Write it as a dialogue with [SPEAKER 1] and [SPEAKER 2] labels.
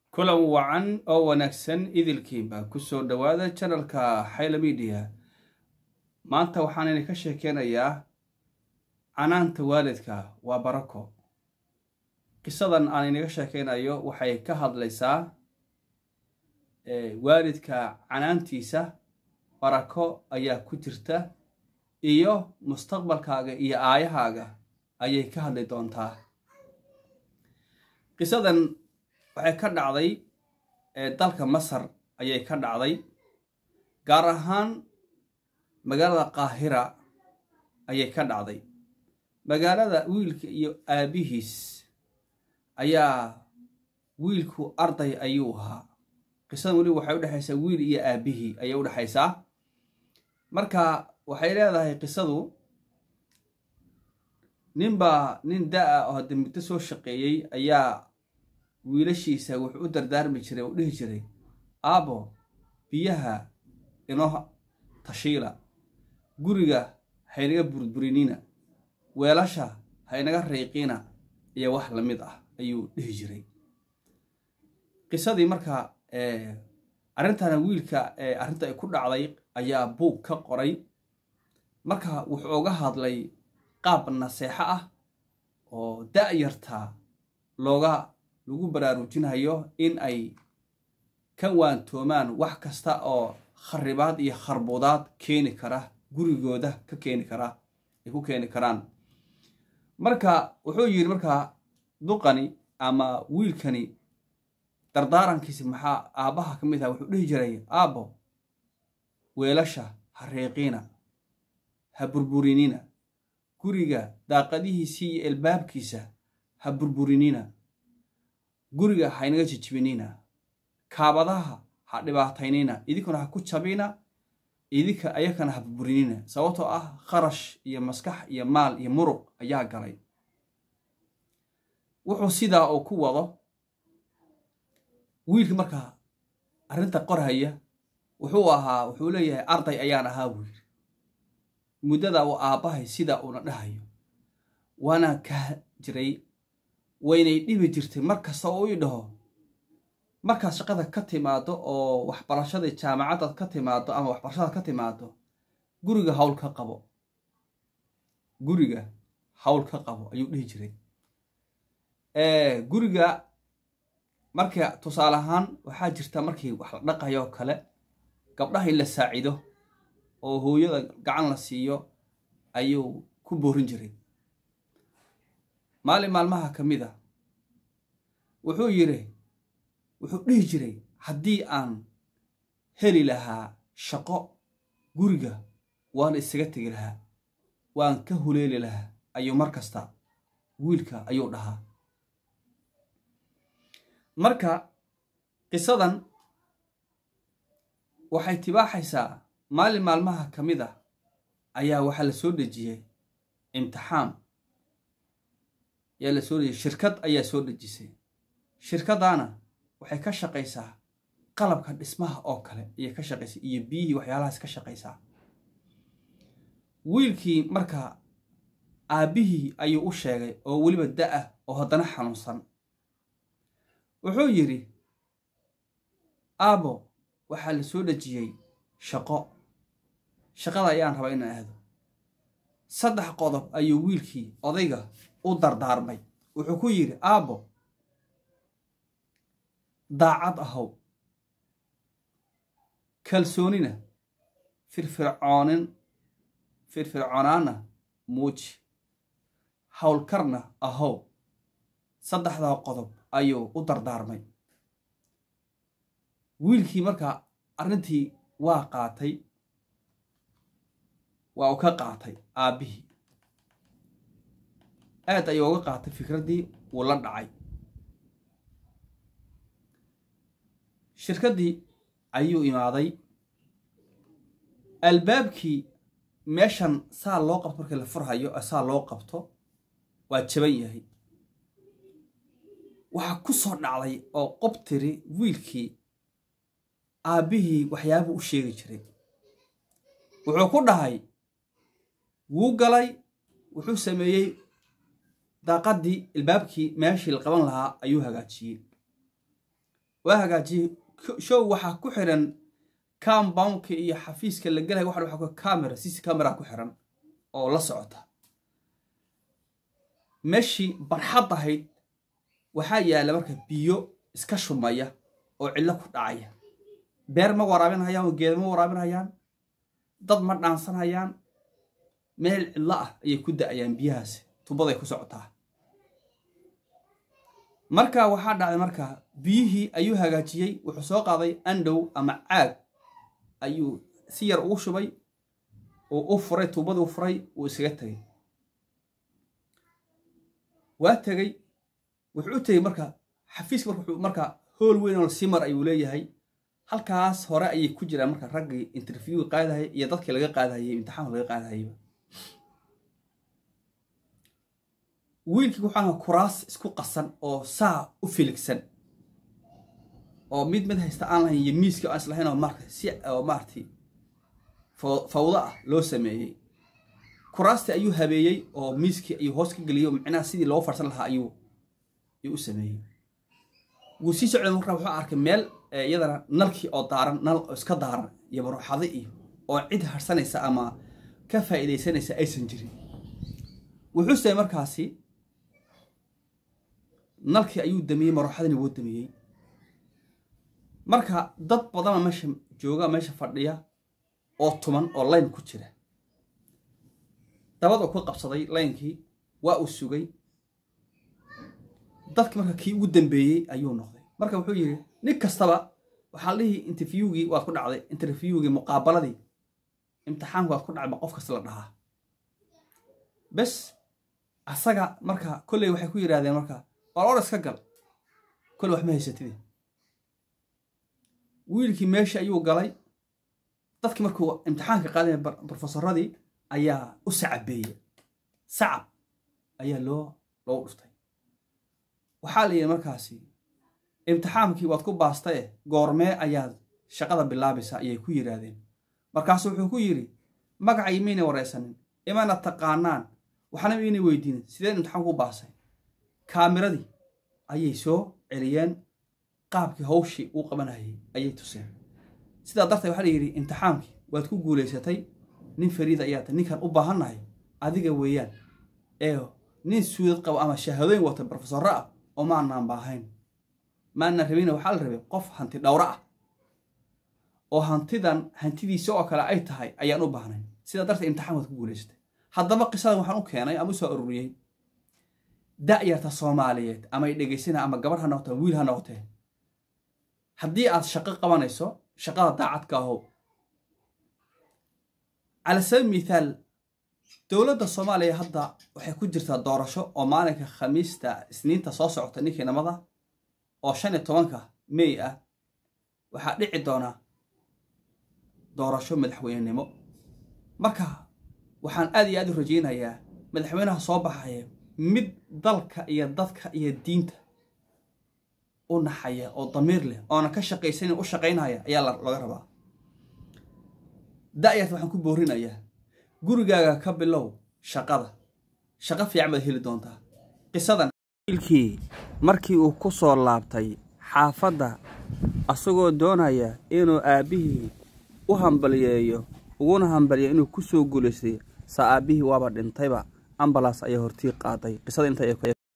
[SPEAKER 1] kulan wacan oo wanaagsan idilkiinba kusoo dhowaada janalka xayla midiya maanta waxaan idinka sheekeynayaa canaanta waalidka waa barako qisadan aan inaga sheekeynayo waxay ka hadlaysaa waalidka canaantiisa barako ayaa ku jirta iyo mustaqbalkaaga iyo aayahaaga ayay ka hadli doontaa qisadan waxay ka dhacday dalka masar ayay ka dhacday gaar ahaan magaalada qaahira ayay ka dhacday magaalada wiilka iyo aabihiis ayaa wiilku arday ayuu ahaa qisadan weliba waxay udhexaysaa wiil iyo aabihii ayay udhexaysaa marka waxay leedahay qisadu ninbaa nin da-a oo hadda muddo soo shaqeeyey ayaa wiilashiisa wuxuu u dardaarmi jiray u dhihi jiray aabo biyaha inoo tashiila guriga haynaga burburinina weelasha haynaga rayqina iyo wax lamid ah ayuu dhihi jiray qisadii marka arrintana wiilka arrinta ay ku dhacday ayaa buug ka qoray marka wuxuu uga hadlay qaab naseexo ah oo da-yarta looga lagu baraarujinayo in ay ka waantoomaan wax kasta oo kharibaad iyo kharbudaad keeni kara gurigooda ka keeni kara ay ku keeni karaan marka wuxuu yidhi markaa duqani ama wiilkani dardaarankiisi maxaa aabbaha ka mid aha wuxuu dhihi jiray aabbo weelasha ha reeqiina ha burburinina guriga daaqadihiisii iyo albaabkiisa ha burburinina guriga haynaga jijibinina kaabadaha ha dhibaataynina idinkuna ha ku jabina idinka ayakana ha burburinina sababtoo ah kharash iyo maskax iyo maal iyo muruq ayaa galay wuxuu sidaa uu ku wado wiilka markaa arrinta qorhaya wuxuu ahaa wuxuu leeyahay arday ayaan ahaa buu yidhi muddada uu aabbahay sidaa uuna dhahayo waana ka jiray waynay dhibi jirtay mar kasta oo ii dhaho markaad shaqada ka timaado oo waxbarashada jaamacadaad ka timaado ama waxbarashadaad ka timaado guriga hawl ka qabo guriga hawl ka qabo ayuu dhihi jiray guriga marka tusaale ahaan waxaa jirta markii wax la dhaqayo oo kale gabdhaha in la saacido oo hooyada gacan la siiyo ayuu ku boorin jiray maalin maalmaha ka mid a wuxuu yidhi wuxuu dhihi jiray haddii aan heli lahaa shaqo guriga waan isaga tegi lahaa waan ka huleeli lahaa ayuu mar kasta wiilka ayuu dhahaa marka qisadan waxay tibaaxaysaa maalin maalmaha ka mid ah ayaa waxaa la soo dejiyey imtixaan ayaa la soo dejiyey shirkad ayaa soo dejisay shirkaddaana waxay ka shaqaysaa qalabka dhismaha oo kale ayay ka shaqaysaa iyo biyihii waxyaalahaas ka shaqaysaa wiilkii marka aabbihii ayuu u sheegay oo weliba da-ah oo haddana xanuunsan wuxuu yidhi aabo waxaa la soo dejiyey shaqo shaqada ayaan rabaa inaan aado saddex qodob ayuu wiilkii odayga u dardaarmay wuxuu ku yidhi aabbo daacad ahow kalsoonina firfircoonin firfircoonaana muuji howlkarna ahow saddexdaa qodob ayuu u dardaarmay wiilkii markaa arrintii waa qaatay waa uu ka qaatay aabbihii aad ayuu uga qaatay fikraddii wuu la dhacay shirkaddii ayuu imaaday albaabkii meeshan saa loo qabto markii la furhayo saa loo qabto waa jaban yahay waxaa ku soo dhacday oo qob tiri wiilkii aabbihii waxyaabuu u sheegi jiray wuxuu ku dhahay wuu galay wuxuu sameeyey daaqaddii ilbaabkii meeshii la qaban lahaa ayuu hagaajiyey waa hagaajiyey show waxaa ku xiran compoundka iyo xafiiska la gelaya waxa waxa ku camera cc camera ku xiran oo la socota meeshii barxad ahayd waxaa yaalla marka biyo iska shumaya oo cillo ku dhacaya beer ma waraabinhayaan oo geeda ma waraabinhayaan dad ma dhaansanhayaan meel cidlo ah ayay ku da'ayaan biyahaasi tubaday ku socotaa marka waxaa dhacday marka biyihii ayuu hagaajiyey wuxuu soo qaaday andhow ama caag ayuu si yar ugu shubay oo u furay tuubadii u furay uu iskaga tegey waa tegey wuxuu u tegey marka xafiiska marka wuxuu marka hool weyn oo simar ayuu leeyahay halkaas hore ayay ku jiraan marka raggii interviewga qaadahayay iyo dadkii laga qaadahayay imtixaanka laga qaadahayayba wiilkii waxaa kuraas isku qasan oo saa u filigsan oo mid mid haysta aan lahayn iyo miiskii aan islahayn oo marka si oo maaragtay fawdo ah loo sameeyey kuraastii ayuu habeeyey oo miiskii ayuu hoos ka geliyey oo micnaha sidii loo farsan lahaa ayuu ayuu u sameeyey wuu sii socday marka wuxuu arkay meel iyadana nalkii oo daaran nal oo iska daaran iyo baruuxado iyo oo cid harsanaysa ama ka faa'iidaysanaysa aysan jirin wuxuu samey markaasi nalkii ayuu damiyey maruuxadini wuu damiyey marka dad badana meesha jooga meesha fadhiya oo tuman oo layn ku jira dabad oo ku qabsaday laynkii waa uu sugay dadki marka kii ugu dambeeyey ayuu noqday marka wuxuu yidhi nin kastaba waxaa dhihi interviewgii waad ku dhacday interviewgii muqaabaladii imtixaanku waad ku dhacday ba qof kasta la dhahaa bes asaga marka kolley waxay ku yidhahdeen marka war or iska gal kolley wax ma haysatide wiilkii meesha ayuu galay dadkii markuu imtixaanka qaadaya brofesoradii ayaa u sacabeeya sacab ayaa loo loogu dhuftay waxaa la yidhi markaasi imtixaankii waad ku baastaye goormee ayaad shaqada bilaabaysaa ayay ku yidhaahdeen markaasu wuxuu ku yidhi magacay mayna waraysanin imana taqaanaan waxna mayna weydiinin sideen imtixaan ku baasay kaamiradii ayay soo celiyeen qaabkii hawshii uu qabanayay ayay tuseen sidaa darteed waxaa la yidhi imtixaankii waad ku guulaysatay nin fariida ayaa tahay ninkaan u baahannahay adiga weeyaan ee nin suudad qabo ama shahaadooyin wata brofesorro ah oo maanaan baahayn maanaan rabina waxaa la rabay qof hanti dhowro ah oo hantidan hantidiisa oo kale ay tahay ayaan u baahnayn sidaa darteed imtixaan waad ku guulaysatay haddaba qisadan waxaan u keenay ama u soo ururiyey da'yarta soomaaliyeed ama ay dhegaysana ama gabarh ha noqotee wiil ha noqotee haddii aad shaqo qabanayso shaqada daacadka ahow cala sabi mithaal dowladda soomaaliya hadda waxay ku jirtaa doorasho oo maalinka khamiista isniinta soo socota ninkii namada oo shan iyo tobanka mey ah waxaa dhici doona doorasho madaxweynenimo marka waxaan aad iyo aad u rajaynayaa madaxweynaha soo baxaya mid dalka iyo dadka iyo diinta u naxaya oo damiir leh oona ka shaqaysanin u shaqaynaya ayaa laga rabaa da'yarta waxaan ku boorinayaa gurigaaga ka bilow shaqada shaqo fiican baad heli doontaa qisadan wiilkii markii uu ku soo laabtay xaafadda asagoo doonaya inuu aabbihii u hambaliyeeyo uguna hambaliyeeyo inuu ku soo guulaystay sa aabbihii waaba dhintayba ambalaas ayaa hortii qaaday qisada inta